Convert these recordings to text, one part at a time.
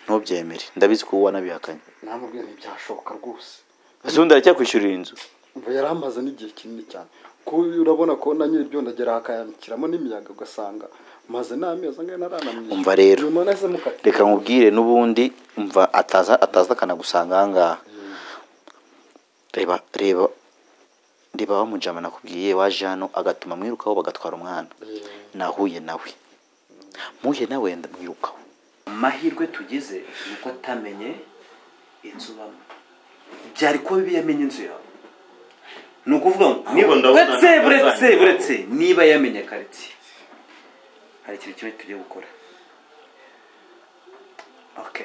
ntubyemere ndabizi ko wowe wanabihakanye namubwiye ntibyashoboka rwose ese undi aracyakwishyurira inzu mva yari amaze n'igihe kinini cyane kuko urabona ko na nyiribyo ndagera hakayamikiramo n'imiyaga ugasanga maze n'amezi angahe ntaranamwishyura Umva rero. nyuma nahise mukatira reka nkubwire n'ubundi umva ataza ataza akanagusanga aha ngaha reba reba reba wa mujama nakubwiye waje hano agatuma mwirukaho bagatwara umwana nahuye nawe mpuye nawe ndamwirukaho amahirwe tugize ni uko atamenye inzu ubamo byari kuba bibi yamenye inzu yawe ni ukuvuga ngo niba ndabona uretse ntazanywa. uretse uretse niba yamenye karitsiye hari ikintu kimwe tugiye gukora ok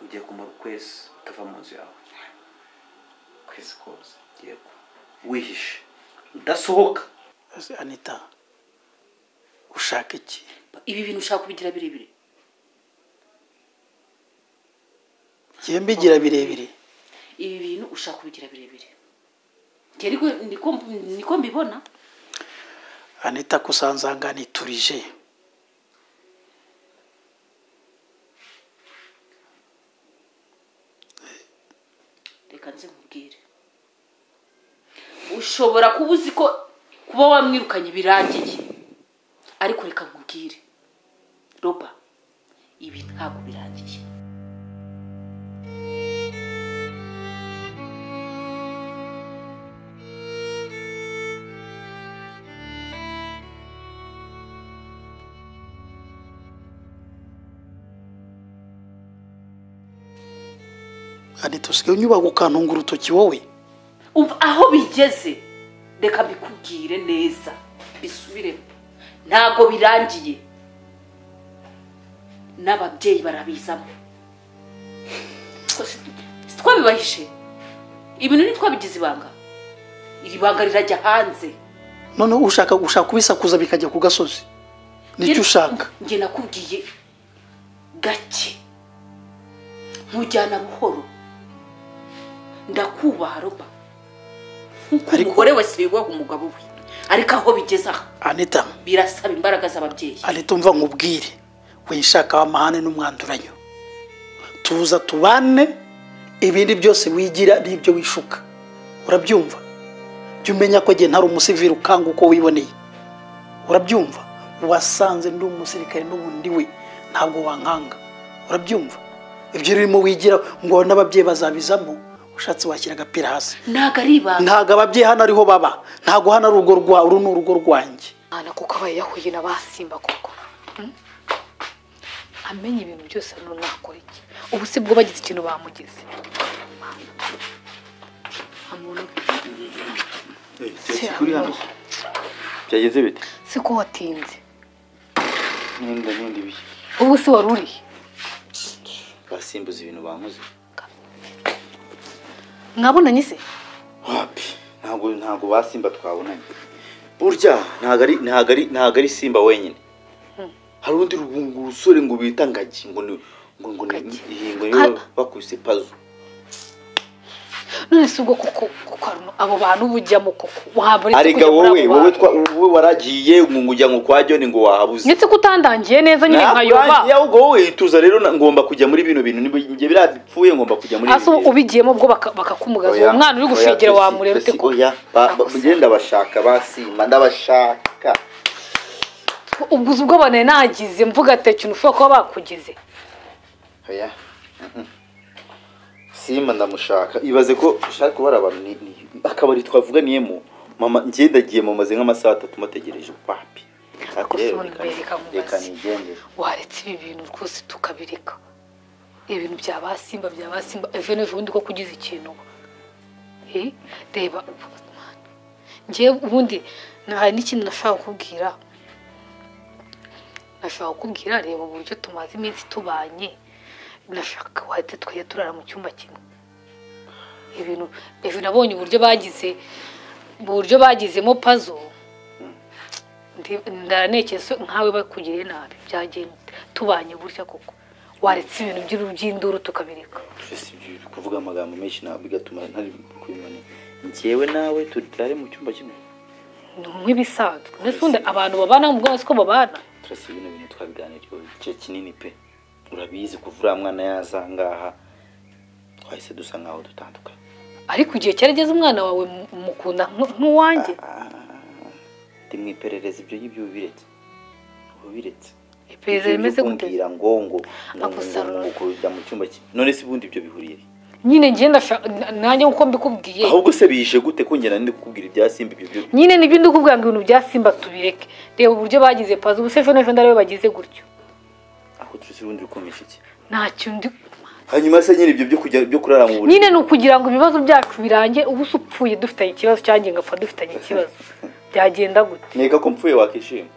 ugiye kumara ukwezi utava mu nzu yawe ukwezi kose yego wihishe udasohoka ese anita ushaka iki ibi bintu ushaka kubigira birebire njyewe mbigira birebire ibi bintu ushaka kubigira birebire Njye ariko niko niko mbibona anita kusanzangana iturije reka nze nkubwire ushobora kuba uzi ko kuba wamwirukanye birangiye ariko reka nkubwire roba ibi ntabwo birangiye anita usigaye unyubaga ukantunga urutoki wowe umva aho bigeze reka mbikubwire neza bisubiremo ntabwo birangiye n'ababyeyi barabizamo Ko si- si twabibahishe ibintu ntitwabigize ibanga iri banga rirajya hanze noneho ushaka gushaka kubisakuza bikajya ku gasozi nicyo ushaka njye nakubwiye gake ntujyana buhoro ndakubaha roba nk'uko Ariko- umugore wese yubaha umugabo we ariko aho bigeze aha anita birasaba imbaraga z'ababyeyi anita umva nkubwire we nshaka w'amahane n'umwanduranyo tuza tubane ibindi byose wigira n'ibyo wishuka urabyumva jya umenya ko igihe ntari umusivili ukanga uko wiboneye urabyumva wasanze ndi umusirikare n'ubundi we ntabwo wankanga urabyumva ibyo urimo wigira ngo n'ababyeyi bazabizamo ushatse washyira agapira hasi ntabwo ari ibanga ntabwo ababyeyi hano ariho baba ntabwo hano ari urugo rwa uru ni urugo rwanjye Ana kuko aba yahuye na ba simba koko Mm? amenya ibintu byose none nakora iki ubu si bwo bagize ikintu bamugize Amuntu- kuri hano. byageze bite si ko watinze n'inda n'indi bihe ubu si wari uri basimbuza ibintu bankoze mwabonanye se wapi ntabwo ntabwo basimba twabonanye burya ntabwo ari ntabwo ari ntabwo ari simba wenyine hari undi rusore ngo bita ngagi ngo ni ngo ngo ni Ngagi. iyi- ngo Ka- niwe bakubise pazo none si ubwo kuko kuko hano abo bantu uba ujyamo koko waba uretse arega kujya muri wowe abo wowe bantu. twa wowe waragiye ngo ngujya ngo kwa joni ngo wahabuze ndetse ko utandangiye neza nyine nkayoba Nakurangiye ahubwo wowe tuza rero na- ngomba kujya muri bino bintu niba njye birapfuye ngomba kujya muri hasi ibi bintu. ubigiyemo ubwo baka- bakakumugaza uwo Oya, mwana uri oya, gushegera Tracy, wamureba ute Tracy, ko oya ba- ba- Nagusa. njye ndabashaka basimba ndabashaka ubwo uzi ubwo bane nagize mvuga ati ikintu ushobora kuba bakugize oya mhm. simba ndamushaka ibaze ko ushaka kubara abantu ni- ni- akabari twavuganiyemo mama njye ndagiye mumaze nk'amasaha atatu mutegereje papi Ariko Rero Simba reka ni- reka nkubaze. reka nigendere waretse ibi bintu rwose tukabireka ibintu bya ba simba bya ba simba ejo n'ejobundi ko kugize ikintu uba Eh, reba ngewe ubundi na- hari n'ikindi nashaka kukubwira nashaka kukubwira reba uburyo tumaze iminsi tubanye nashaka wahite twajya turara mu cyumba kimwe ibintu ejo nabonye uburyo bagize uburyo bagizemo pazo Ndi- ndaranekezo nkawe bakugiriye nabi byagenda tubanye gutya koko waretse ibintu by'uru- by'induru tukabireka Tracy, ibyo uri kuvuga amagambo menshi ntabwo bigatuma ntari kubimenya njyewe nawe turare mu cyumba kimwe ni nk'ibisanzwe mbese ubundi abantu babana mu bwose ko babana turasa ibintu bintu twabiganiriyeho igice kinini pe urabizi kuva uriya mwana yaza aha ngaha twahise dusa nkaho dutandukanye ariko igihe cyarageze umwana wawe mu- mukunda nk- nk'uwanjye ndi mu iperereza ibyo ngibyo uba ubiretse uba ubiretse iperereza Ibyo rimeze gute kumbwira ngo ngo ngo ngo Agusa- ngo ngo kujya mu cyumba cye none se ubundi ibyo bihuriye he? nyine njye ndashaka nanjye nkuko mbikubwiye ahubwo se bije gute kongera ndi kukubwira ibya simba ibyo byo nyine nibyo ndi kubwira ngo ibintu bya simba tubireke reba uburyo bagize pazi ubu sefe n'ejo ndariyo bagize gutyo aho tuzi ubundi ukomeje iki ntacyo ndi hanyuma se nyine ibyo byo kujya byo kurara mu buriri nyine ni ukugira ngo ibibazo byacu birange ubu se upfuye dufitanye ikibazo cyanjye ngapfa dufitanye ikibazo byagenda gute nkeka ko mpfuye wakishima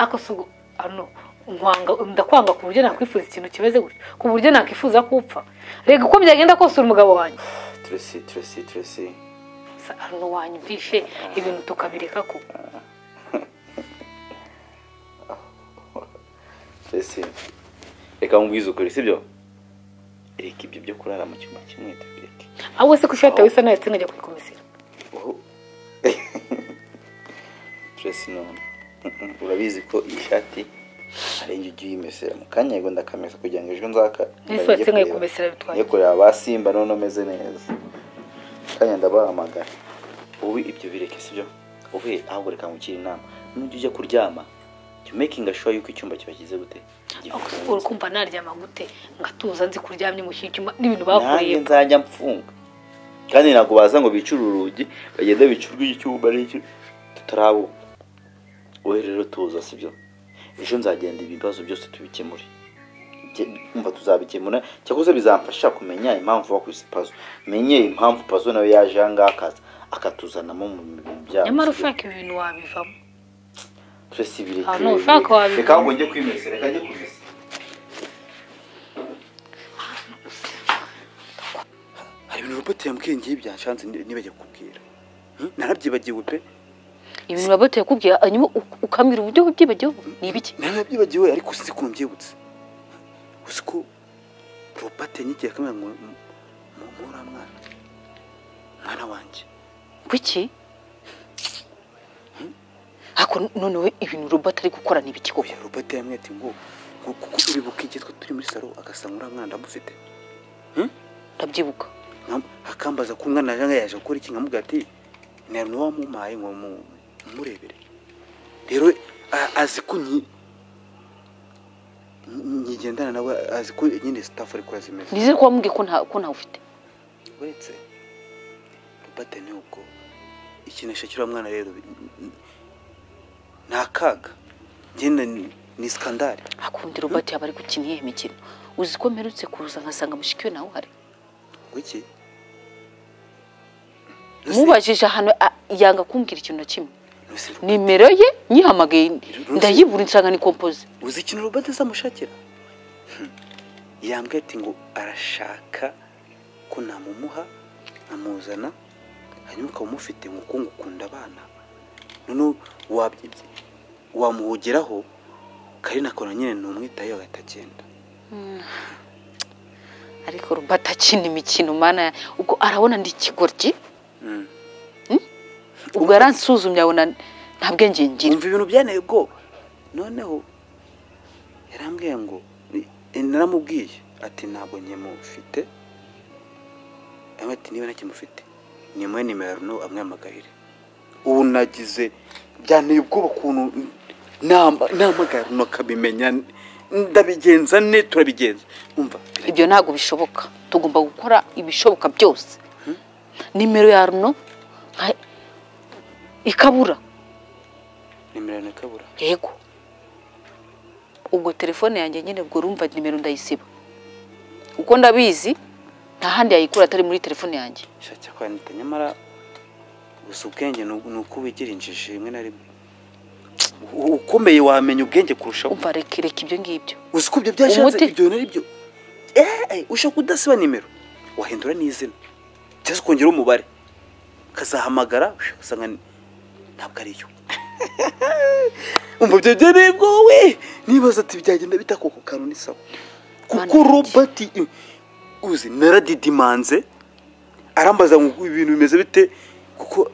ako si ugu- ano nkwanga ndakwanga ku buryo nakwifuza ikintu kimeze gutyo ku buryo nakwifuza ko upfa rega uko byagenda kose uri umugabo wanjye turese turese turese Sa- ano wanyumvishe ibintu tukabireka ko turese reka nkubwize ukuri sibyo reka ibyo byo kurara mu cyumba kimwe tubireke ahubwo se ko ishati yawe isa nayo ndetse najya kuyikomesera Oh. Tracy none urabizi ko iyi shati arenga ujya uyimesera mu kanya yego ndakamesa kugira ngo ejo nzaka Ese uretse nkayikumesera bitwaye. yo kureba ba simba none umeze neza kanya ndabahamagara ubu ibyo bireke sibyo ubu ahubwo reka nkukire inama nujya ujya kuryama jya umekinga shuwa yuko icyumba kibagize gute Ako- urukumva naryama gute ngatuza nzi kuryamye mu kindi cyumba n'ibintu nanjye bakoreye nzajya mfunga kandi ntabwo baza ngo bicure urugi bagende bicurwe icyumba n'icyo tutarabu wowe rero tuza sibyo ejo nzagenda ibibazo byose tubikemure Jye- umva tuzabikemura cyakoze bizamfasha kumenya impamvu wakubise pazo menye impamvu pazo nawe yaje aha ngaha akaza akatuzanamo mu bintu byabo nyamara ushaka ibi bintu wabivamo turese Ah, no, ushaka wabibona. reka ngo njye kwimesa reka njye kwimesa hari ibintu robot yambwiye ngiye byanshanze nibajya kukubwira narabyibagiwe pe ibintu urabota yakubwira hanyuma uk- ukambwira uburyo wabyibagiwe ni ibiki narabyibagiwe ariko uzi ko mbyibutse uzi ko robot yanyigiye akamera ngo mwana mwana wanjye kuki hako none we ibintu robot ari gukora ni ibiki koko oya robot yambwiye ati ngo ngo kuko uribuka igihe twe turi muri salo agasa nk'uriya mwana ndamufite ndabyibuka Nkam- akambaza ko umwana yaje ngaho yaje gukora iki nkamubwira ati nari niwo wamumpaye ngo mu- murebere rero a- azi ko nyi- nyi- nyigendana nawe azi ko nyine sitafu ari kora zimeze nizere ko wambwiye ko nta ko ntawe ufite uretse robate ni ubwo ikinisho cy'uriya mwana rero bi- n- ni akaga njyewe ni- ni sikandari hakundi robot yaba ari gukina iyihe mikino uzi ko mperutse kuza nkasanga mushiki we nawe uhari wiki mubajije ahantu a- yanga kumbwira ikintu na kimwe nimero ye nyihamagaye ndayibura nsanga ni kompoze uzi ikintu robot azamushakira Hmm. yambwiye ati ngo arashaka ko namumuha nkamuzana hanyuma ukaba umufite ngo kuko ngukunda abana noneho wabyi- wamuhugeraho kari nakora nyine numwitayeho agatagenda ariko robot akina imikino mana ubwo arabona ndi ikigoryi Mm. Hmm? ubwo yaransuzumye abona nta bwenge ngira umva ibintu byanteye ubwoba noneho yarambwiye ngo ni- naramubwiye ati ntabwo nkimufite yambwiye ati niba ntakimufite nimuhe nimero no amwihamagarire ubu nagize byanteye ubwoba ukuntu nama- nahamagara Runo akabimenya ndabigenza ne turabigenza umva ibyo ntabwo bishoboka tugomba gukora ibishoboka byose nimero ya runo nka- ikabura nimero yawe ikabura yego ubwo telefone yanjye nyine ubwo urumva nimero ndayisiba kuko ndabizi nta handi yayikura atari muri telefone yanjye shakira kwandika nyamara gusa ubwenge ni uku- ni uko wigira injiji rimwe na rimwe ukomeye wamenya ubwenge kurushaho umva reka reka ibyo ngibyo uzi ko ibyo byashatse Umuti- ibyo nari byo eh ushaka kudasiba nimero wahindura n'izina cyangwa se ukongera umubare ukazahamagara usanga ni- ntabwo ari yo umva ibyo byo nibwo we nibaza ati byagenda bita koko kantu ni sawa kuko Mana yanjye. robert uzi naradidimanze arambaza ngo ibintu bimeze bite kuko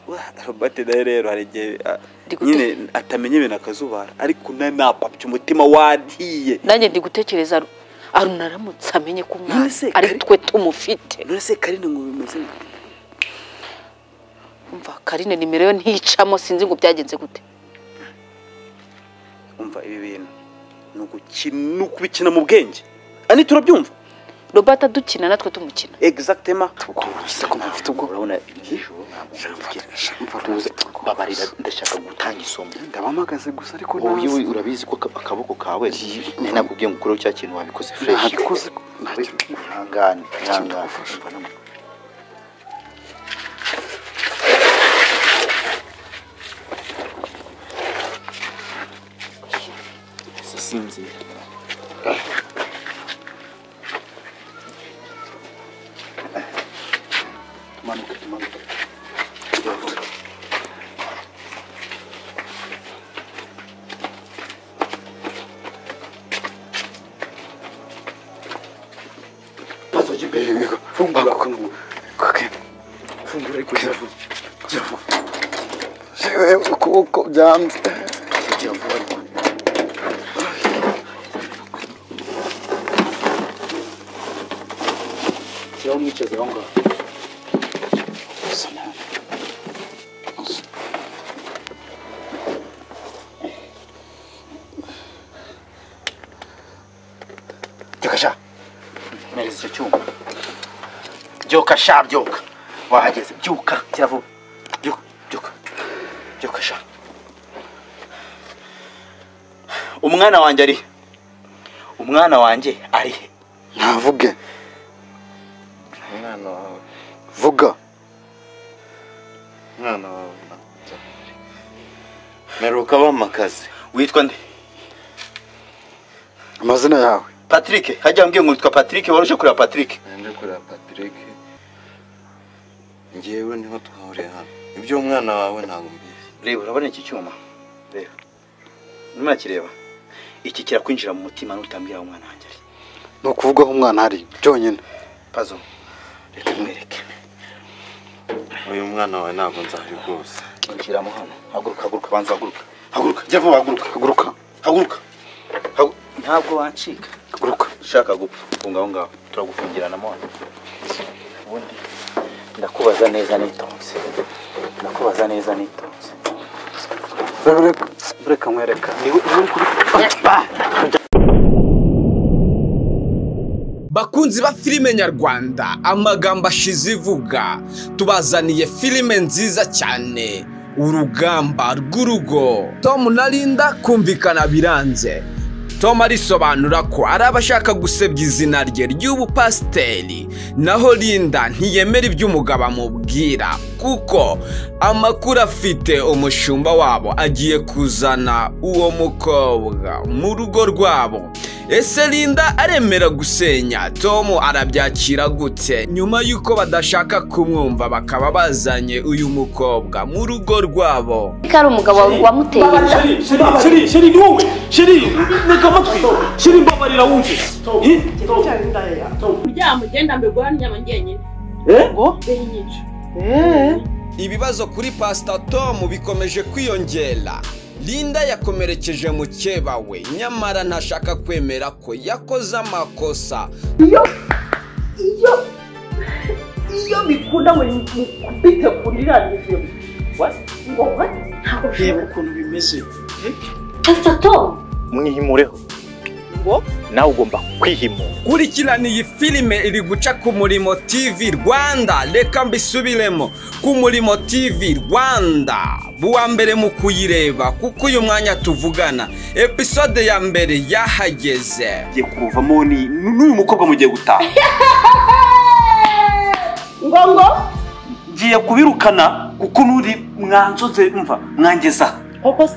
robati nayo rero hari igihe ah, Ndi gute- nyine atamenya ibintu akazubara ariko na napapye umutima wariye nanjye ndi gutekereza Aru- aruna aramutse amenye ko umwana None se ari Kari- twe tumufite none se karine ngo bimeze gute? umva karine nimero yo nticamo sinzi ngo byagenze gute umva ibi bintu ni ugukina ni ukubikina mu bwenge ani turabyumva robert dukina natwe tumukina egizagitema urabona ijoro babarira ndashaka gutanga isomo ndabamagaze gusa ariko wowe ntazi. wowe urabizi ko aka- akaboko kawe nari nakubwiye ngo ukureho cya kintu wabikoze fureshi Nabikoze ko- Wowe, ihangane ihangane Umva no mu- tumanuke tumanuke Pasoje imbere fungura fungura fungura ariko iravuga iravuga ukuboko byanze shyiraho umwicazi aho ngaho byokasha mereza icyo cyuma byoka sha byoka wahageze byuka kiravuba byuka byuka byuka sha umwana wanjye arihe umwana wanjye arihe ntavuge umwana wawe vuga umwana wawe ntabyemere. meruka bamakaze witwa nde amazina yawe patrick hajya mbwiye ngo witwa patrick warushe kureba patrick nende kureba patrick ngewe niho twahuriye hano iby'umwana wawe ntabwo mbizi reba urabona iki cyuma reba urimo urakireba iki kirakwinjira mu mutima n'utambwira aho umwana wanjye ari ni ukuvuga aho umwana ari byonyine pazo reka mwereke uyu mwana wawe ntabwo nzabi rwose injiramo hano haguruka haguruka banza haguruka haguruka jya vuba haguruka haguruka haguruka Hagu- ntabwo wancika haguruka ushaka gupfa funga aho ngaho turagufungirana mwana ubundi ndakubaza neza nitonze ndakubaza neza nitonze reka reka mwereka bakunzi ba filime nyarwanda amagambo ashize ivuga tubazaniye filime nziza cyane urugamba rw'urugo tom na linda kumvikana biranze tom arisobanura ko ari abashaka gusebya izina rye ry'ubupasiteri naho linda ntiyemera ibyo umugabo amubwira kuko amakuru afite umushumba wabo agiye kuzana uwo mukobwa mu rugo rwabo ese linda aremera gusenya tom arabyakira gute nyuma y'uko badashaka kumwumva bakaba bazanye uyu mukobwa mu rugo rwabo ko ari umugabo wamuteye inda sheri sheri ni wowe sheri ntega amatwi sheri mbabarira wumve Eh? kugira ngo ugende ambigura n'inyama njyenyine ngo benyica ibibazo kuri pasita tom bikomeje kwiyongera linda yakomerekeje mukeba we nyamara ntashaka kwemera ko yakoze amakosa iyo iyo bikunda ngo mukubite kuri iriya niviyo ngo wati ntabwo reba bishoboka ukuntu bimeze pasita tomu mwihimureho ngo nawe ugomba kwihimura kurikirana iyi filime iri guca ku murimo tv rwanda reka mbisubiremo ku murimo tv rwanda buwa mbere mu kuyireba kuko uyu mwanya tuvugana episode ya mbere yahageze ngiye kuruvamo ni n'uyu mukobwa mugiye gutaha ngo ngo ngiye kubirukana kuko n'uri mwanzoze mva mwangezaho koko se